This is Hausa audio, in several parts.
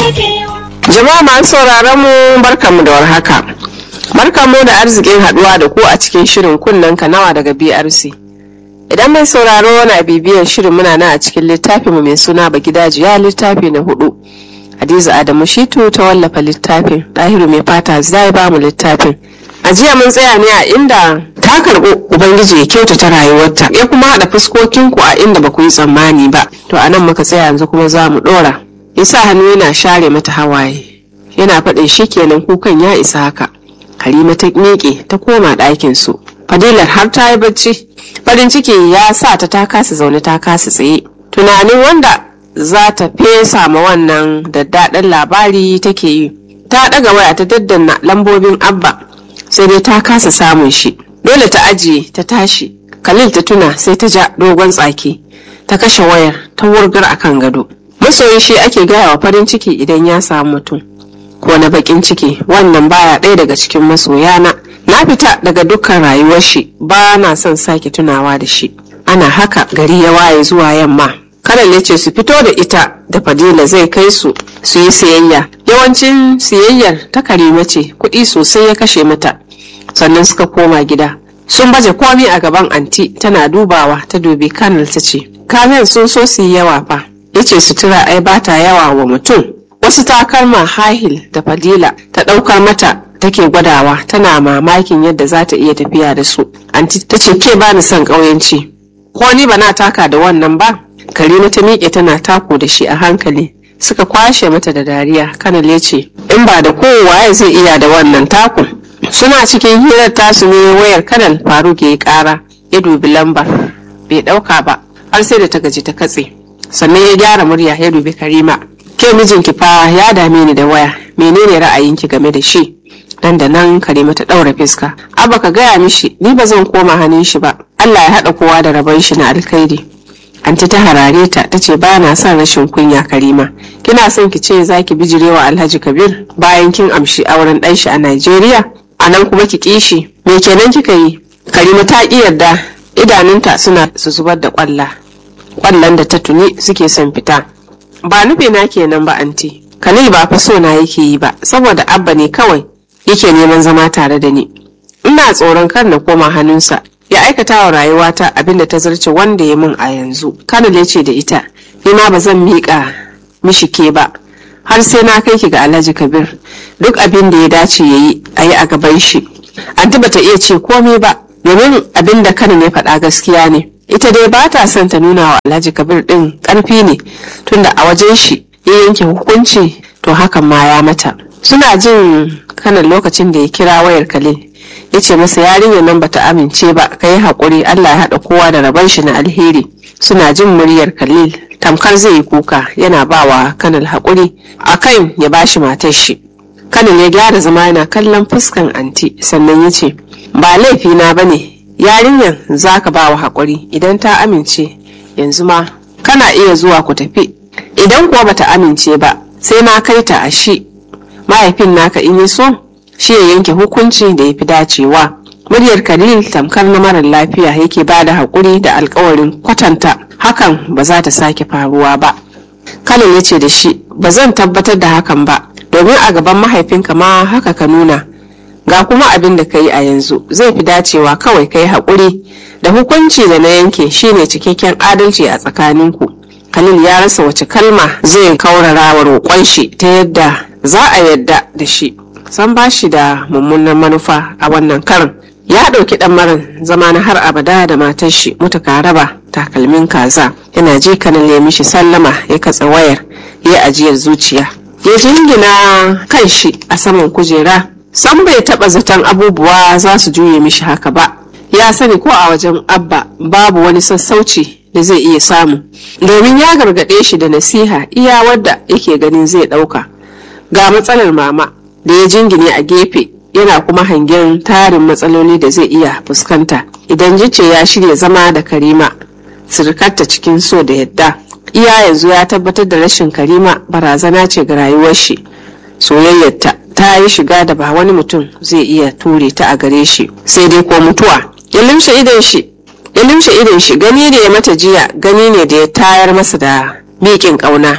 Jama'a masu sauraron mu barkanmu da warhaka. Barkanmu da arzikin haduwa da ku a cikin shirin kunnen kanawa daga BRC. Idan mai sauraro na bibiyan shirin muna nan a cikin littafin mu mai suna Bagidajiya littafi na hudu. Hadiza Adamu Shitu ta wallafa littafin, Dahiru mai fata zai ba mu littafin. A jiya mun tsaya ne a inda ta karɓi Ubangiji ya kyautata rayuwarta, ya kuma haɗa fuskokinku a inda ba ku yi tsammani ba. To a nan muka tsaya yanzu kuma za mu ɗora. Ya sa hannu yana share mata hawaye. Yana faɗin shi kenan kukan ya isa haka. Halima ta miƙe ta koma ɗakin su. Fadilar har ta yi bacci. Farin ciki ya sa ta ta kasa zaune ta kasa tsaye. Tunanin wanda za ta fesa ma wannan daddaɗan labari take yi. Ta ɗaga waya ta daddanna lambobin Abba sai dai ta kasa samun shi. Dole ta ajiye ta tashi. Khalil ta tuna sai ta ja dogon tsaki. Ta kashe wayar ta wurgar akan gado. Masoyi shi ake gaya wa farin ciki idan ya samu mutum. ko na bakin ciki wannan baya ɗaya daga cikin masoyana na fita daga dukkan rayuwar shi ba na son sake tunawa da shi ana haka gari ya waye zuwa yamma karal ya ce su fito da ita da fadila zai kai su su yi siyayya yawancin siyayyar ta karima ce kuɗi sosai ya kashe mata sannan suka koma gida sun baje komi a gaban anti tana dubawa ta dubi kanal ta ce kamen sun so su yi yawa fa ya ce sutura ai bata yawa wa mutum wasu takalma hahil da fadila ta ɗaukar mata take gwadawa tana mamakin yadda za ta iya tafiya da su anti ta ce ke bani son ƙauyenci ko ni ba na taka da wannan ba karima ta miƙe tana tako da shi a hankali suka kwashe mata da dariya kanal ya ce in ba da kowa zai iya da wannan takun suna cikin hirar tasu ne wayar kanal faruk ya yi ƙara ya dubi lambar bai ɗauka ba har sai da ta gaji ta katse sannan ya gyara murya ya dubi karima ke mijinki fa ya dame ni da waya menene ra'ayinki game da shi nan da nan karima ta ɗaura fiska abba ka gaya mishi ni ba zan koma hannun shi ba allah ya haɗa kowa da rabon shi na alkhairi anti ta harare ta ta ce ba na son rashin kunya karima kina son ki ce za ki bijirewa alhaji kabir bayan kin amshi auren ɗan shi a najeriya a nan kuma ki kishi me kenan kika yi karima ta ƙi yarda idanunta suna su zubar da ƙwalla ƙwallon da ta tuni suke son fita ba nufi na kenan ba anti khalil ba fa so na yake yi ba saboda abba ne kawai yake neman zama tare da ni ina tsoron kar na koma hannunsa ya aikata wa rayuwata abinda ta zarce wanda ya min a yanzu kanal ya ce da ita ni ma ba zan miƙa mishi ke ba har sai na kai ki ga alhaji kabir duk abin da ya dace ya yi a yi a gaban shi anti bata iya ce komai ba domin abin da kanal ya faɗa gaskiya ne ita dai ba ta son ta nuna wa alhaji kabir din karfi ne tunda a wajen shi ya yanke hukunci to hakan ma ya mata suna jin kanan lokacin da ya kira wayar khalil ya ce masa yarinyar nan bata amince ba ka yi haƙuri allah ya haɗa kowa da rabon shi na alheri suna jin muryar khalil tamkar zai yi kuka yana ba wa kanal haƙuri akan ya bashi matar shi kanal ya gyara zama yana kallon fuskan anti sannan ya ce ba laifina ba ne yarinyar za ka ba wa haƙuri idan ta amince yanzu ma kana iya zuwa ku tafi idan kuwa bata amince ba sai na kai ta a shi mahaifin naka in yi so shi ya yanke hukunci da ya fi dacewa muryar khalil tamkar na marar lafiya yake ba da haƙuri da alkawarin kwatanta hakan ba za ta sake faruwa ba khalil ya ce da shi ba zan tabbatar da hakan ba domin a gaban mahaifinka ma haka ka nuna ga kuma abin da ka yi a yanzu zai fi dacewa kawai ka yi haƙuri da hukunci da na yanke shine cikakken adalci a tsakaninku khalil ya rasa wace kalma zai kaurara wa roƙon shi ta yadda za a yadda da shi san ba shi da mummunan manufa a wannan karin ya ɗauki ɗan maran zama na har abada da matar shi mutuka raba takalmin kaza yana ji kanan ya mishi sallama ya katsa wayar ya ajiyar zuciya ya jingina kan shi a saman kujera san bai taba zaton abubuwa za su juye mishi haka ba ya sani ko a wajen abba babu wani sassauci da zai iya samu domin ya gargaɗe shi da nasiha iya wadda yake ganin zai ɗauka ga matsalar mama da ya jingine a gefe yana kuma hangen tarin matsaloli da zai iya fuskanta idan jice ya shirya zama da karima sirikarta cikin so da yadda iya yanzu ya tabbatar da rashin karima barazana ce ga rayuwar shi soyayyarta ta yi shiga da ba wani mutum zai iya ture ta a gare shi sai dai ko mutuwa ya limshe idon shi ya limshe idon shi gani da ya mata jiya gani ne da ya tayar masa da miƙin ƙauna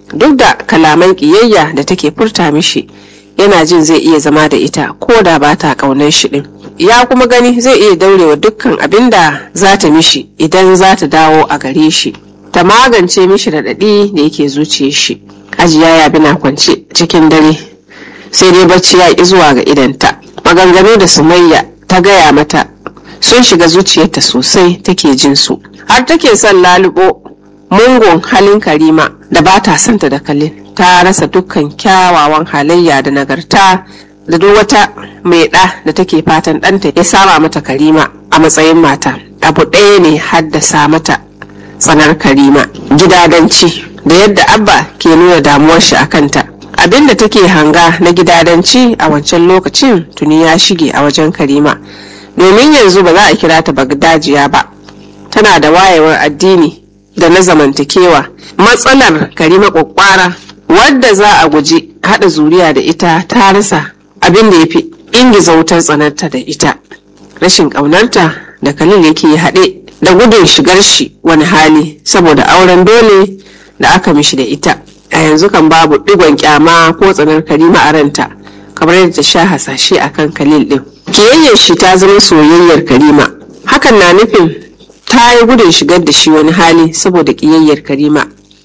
duk da kalaman ƙiyayya da take furta mishi yana jin zai iya zama da ita ko da ba ta ƙaunar shi ɗin ya kuma gani zai iya daurewa dukkan abin da za ta mishi idan za ta dawo a gare shi ta magance mishi raɗaɗi da yake zuciya shi hajiya ya bina kwance cikin dare sai dai bacci ya ƙi zuwa ga idanta maganganu da sumayya ta gaya mata sun shiga zuciyarta sosai take jin su har take son lalubo mungun halin karima da ba ta santa da kalin ta rasa dukkan kyawawan halayya da nagarta da duk wata mai ɗa da take fatan ɗanta ya sama mata karima a matsayin mata abu ɗaya ne haddasa mata tsanar karima gidadanci da yadda abba ke nuna damuwar shi a kanta abin da take hanga na gidadanci a wancan lokacin tuni ya shige a wajen karima domin yanzu ba za a kira ta bagdajiya ba tana da wayewar addini da na zamantakewa matsalar karima kwakwara wadda za a guji haɗa zuriya da ita ta rasa abin da ya fi ingiza wutar tsanarta da ita rashin ƙaunarta da kalil yake haɗe da gudun shigar shi wani hali saboda auren dole da aka mishi da ita a yanzu kan babu digon kyama ko tsanar karima a ranta kamar yadda ta sha hasashe a kan kalil din kiyayyar shi ta zama soyayyar karima hakan na nufin ta yi gudun shigar da shi wani hali saboda kiyayyar karima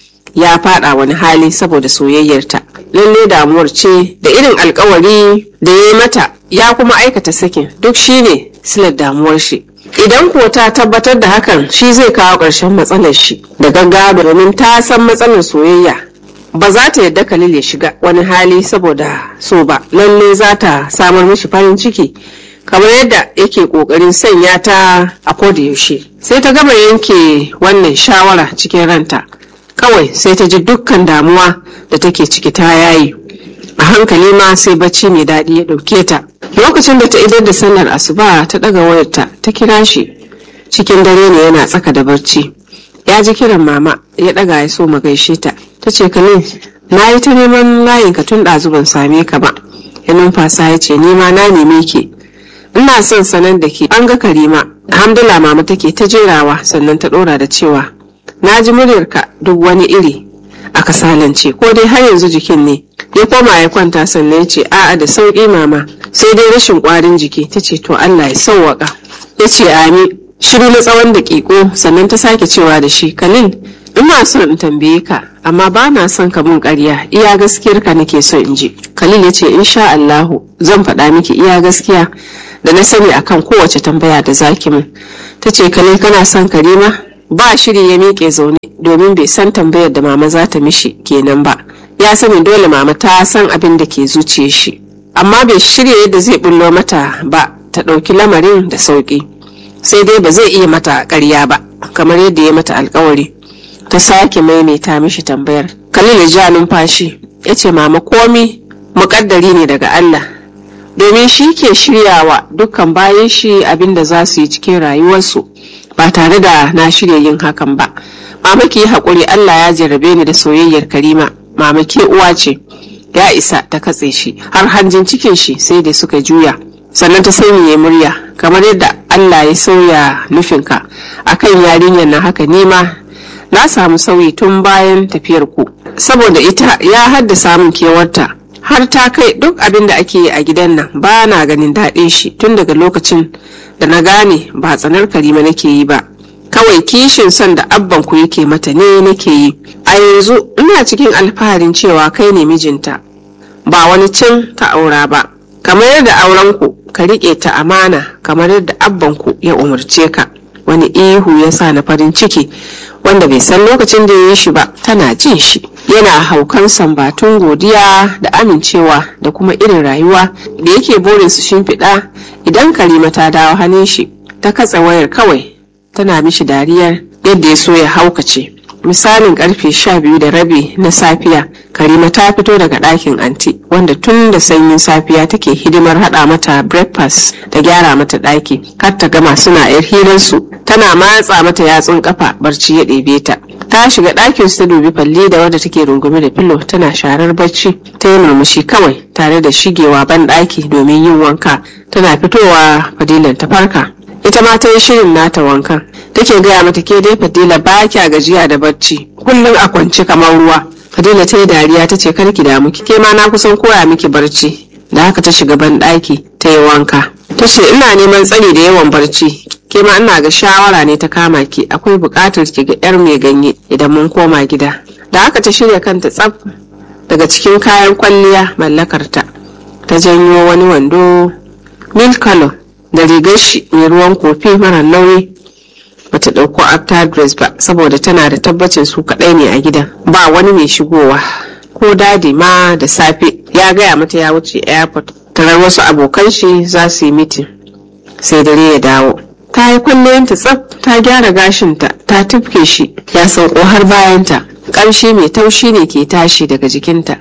ya fada wani hali saboda soyayyarta lalle damuwar ce da irin alkawari da ya yi mata ya kuma aikata sakin duk shine silar damuwar shi idan ko ta tabbatar da hakan shi zai kawo ƙarshen matsalar shi da gaggawa domin ta san matsalar soyayya ba za ta yadda Khalil ya shiga wani hali saboda so ba lalle za ta samar mishi farin ciki kamar yadda yake kokarin sanya ta a koda yaushe sai ta gama yanke wannan shawara cikin ranta kawai sai ta ji dukkan damuwa da take ciki ta yayi a hankali ma sai bacci mai daɗi ya ɗauke ta lokacin da ta idar da sallar asuba ta ɗaga wayarta ta kira shi cikin dare ne yana tsaka da barci ya ji kiran mama ya ɗaga ya so mu gaishe ta ta ce kalin na yi ta neman layin ka tun ɗazu ban same ka ba ya numfasa ya ce ni ma na neme ke ina son sanar da ke an ga karima alhamdulillah mama take ta jerawa sannan ta ɗora da cewa na ji muryarka duk wani iri a kasalance ko dai har yanzu jikin ne ya koma ya kwanta sannan ya ce a'a da sauƙi mama sai dai rashin ƙwarin jiki ta ce to Allah ya sauwaƙa ya ce amin shiru na tsawon daƙiƙo sannan ta sake cewa da shi kalil ina son in tambaye ka amma ba na son ka mun ƙarya iya gaskiyar ka nake son in ji kalil ya ce insha Allahu zan faɗa miki iya gaskiya da na sani akan kowace tambaya da zaki min ta ce kalil kana son karima ba shiri ya miƙe zaune domin bai san tambayar da mama za ta mishi kenan ba ya sani dole mama ta san abin da ke zuciya shi amma bai shirya yadda zai bullo mata ba ta ɗauki lamarin da sauƙi sai dai ba zai iya mata ƙarya ba kamar yadda ya mata alkawari ta sake maimaita mishi tambayar khalil ya ja numfashi ya ce mama komi muƙaddari ne daga allah domin shi ke shiryawa dukkan bayan shi abin da za su yi cikin rayuwarsu ba tare da na shirya yin hakan ba mama ki yi haƙuri allah ya jarrabe ni da soyayyar karima mama ke uwa ce ya isa ta katse shi har hanjin cikin shi sai da suka juya sannan ta sanya murya kamar yadda allah ya sauya nufinka akan yarinyar na haka nima na samu sauyi tun bayan tafiyar ku saboda ita ya haddasa min kewarta har ta kai duk abin da ake yi a gidan nan ba na ganin daɗin shi tun daga lokacin da na gane ba tsanar karima nake yi ba kawai kishin son da abban ku yake mata ne nake yi a yanzu ina cikin alfaharin cewa kai ne mijinta ba wani cin ta aura ba kamar yadda auren ku ka riƙe ta amana kamar yadda abban ku ya umarce ka wani ihu ya sa na farin ciki wanda bai san lokacin da ya yi shi ba tana jin shi yana haukan sambatun godiya da amincewa da kuma irin rayuwa da yake burin su shimfiɗa idan karima ta dawo hannun shi ta katse wayar kawai tana mishi dariyar yadda ya so ya haukace misalin karfe sha biyu da rabi na safiya karima ta fito daga ɗakin anti wanda tun da sanyin safiya take hidimar haɗa mata breakfast da gyara mata ɗaki kar ta gama suna yar hirarsu tana matsa mata yatsun kafa barci ya ɗebe ta ta shiga ɗakin su ta dubi falli da wadda take rungume da filo tana sharar bacci ta yi murmushi kawai tare da shigewa ban ɗaki domin yin wanka tana fitowa fadilan ta farka ita ma ta yi shirin nata wankan take gaya mata ke dai fadila ba kya gajiya da bacci kullum a kwance kamar ruwa fadila ta yi dariya ta ce karki damu ke ma na kusan koya miki barci da haka ta shiga ban ɗaki ta yi wanka ta ce ina neman tsari da yawan barci ke ma ina ga shawara ne ta kama ki akwai buƙatar ki ga yar mai ganye idan mun koma gida da haka ta shirya kanta tsaf daga cikin kayan kwalliya mallakarta ta janyo wani wando milk color da rigar shi mai ruwan kofi mara nauyi bata ɗauko after dress ba saboda tana da tabbacin su kaɗai ne a gidan ba wani mai shigowa ko dadi ma da safe ya gaya mata ya wuce airport tarar wasu abokan shi za su yi mitin sai dare ya dawo ta yi kwalliyanta tsaf ta gyara gashinta ta tufke shi ya sauko har bayanta ƙamshi mai taushi ne ke tashi daga jikinta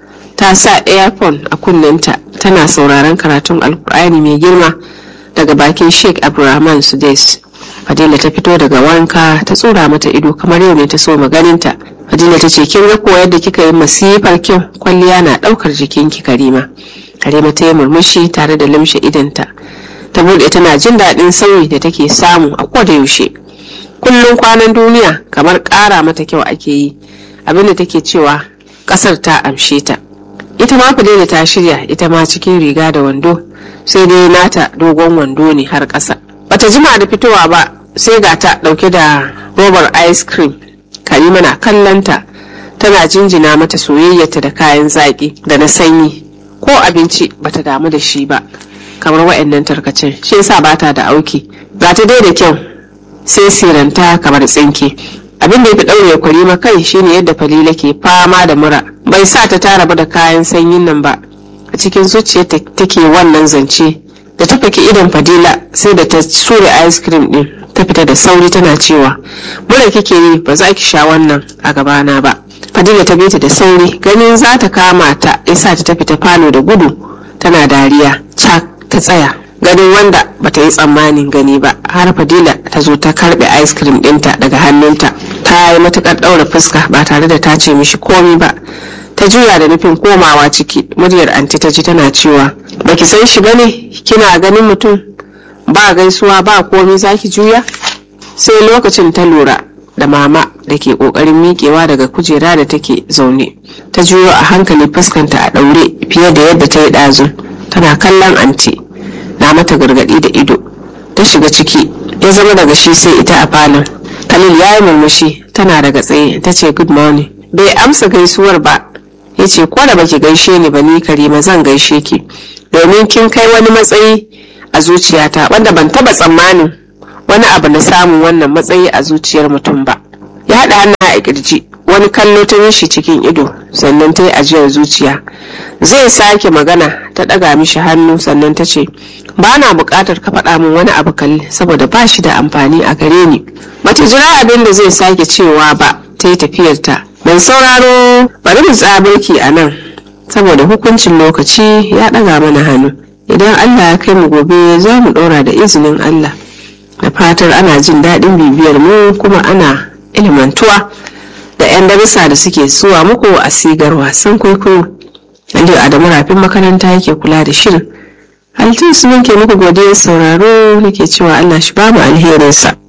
ta sa earphone a kunninta tana sauraron karatun alkur'ani mai girma daga bakin sheikh abdulrahman sudais fadila ta fito daga wanka ta tsura mata ido kamar yau ne ta so maganinta fadila ta ce kin ga ko yadda kika yi masifar kyau kwalliya na daukar jikinki karima karima ta yi murmushi tare da limshe idanta ta bude tana jin daɗin sauyi da take samu a koda yaushe kullum kwanan duniya kamar ƙara mata kyau ake yi abinda take cewa ƙasar ta amshe ta ita ma fadila ta shirya ita ma cikin riga da wando sai dai nata dogon wando ne har ƙasa bata jima da fitowa ba sai ga ta ɗauke da robar ice cream karima na kallonta tana jinjina mata soyayyarta da kayan zaƙi da na sanyi ko abinci bata damu da shi ba kamar wa'annan tarkacen shi yasa bata da auki ga ta dai da kyau sai siranta kamar tsinke abin da ya fi ɗaure kwarima kai shine yadda falila ke fama da mura bai sa ta tara ba da kayan sanyin nan ba a cikin zuciyarta take wannan zance da ta faki idon fadila sai da ta sure ice cream din ta fita da sauri tana cewa mura kike yi ba za ki sha wannan a gabana ba fadila ta bita da sauri ganin za ta kama ta yasa ta tafi ta falo da gudu tana dariya cak ta tsaya ganin wanda bata yi tsammanin gani ba har fadila ta zo ta karbe ice cream dinta daga hannunta ta yi matukar daura fuska ba tare da ta ce mishi komi ba ta juya da nufin komawa ciki muryar anti ta ji tana cewa baki san shi bane kina ganin mutum ba gaisuwa ba komi zaki juya sai lokacin ta lura da mama da ke kokarin miƙewa daga kujera da take zaune ta juyo a hankali fuskanta a ɗaure fiye da yadda ta yi ɗazu tana kallon anti na mata gargaɗi da ido ta shiga ciki ya zama daga shi sai ita a falon khalil ya yi murmushi tana daga tsaye ta ce good morning bai amsa gaisuwar ba ya ce ko da baki gaishe ni ba ni karima zan gaishe ki domin kin kai wani matsayi a zuciyata wanda ban taba tsammanin wani abu na samun wannan matsayi a zuciyar mutum ba ya haɗa hannu a kirji wani kallo ta mishi cikin ido sannan ta yi ajiyar zuciya zai sake magana ta ɗaga mishi hannu sannan ta ce ba na buƙatar ka faɗa min wani abu kalli saboda ba shi da amfani a gare ni bata jira abin da zai sake cewa ba ta yi tafiyarta mai sauraro bari mu tsabirki a nan saboda hukuncin lokaci ya ɗaga mana hannu idan allah ya kai mu gobe za mu ɗora da izinin allah da fatar ana jin daɗin bibiyar mu kuma ana ilimantuwa da 'yan darussa da suke suwa muku a sigar wasan kwaikwayo aliyu adamu rafin makaranta yake kula da shirin halittu su ke muku godiyar sauraro nake cewa allah shi ba mu alherinsa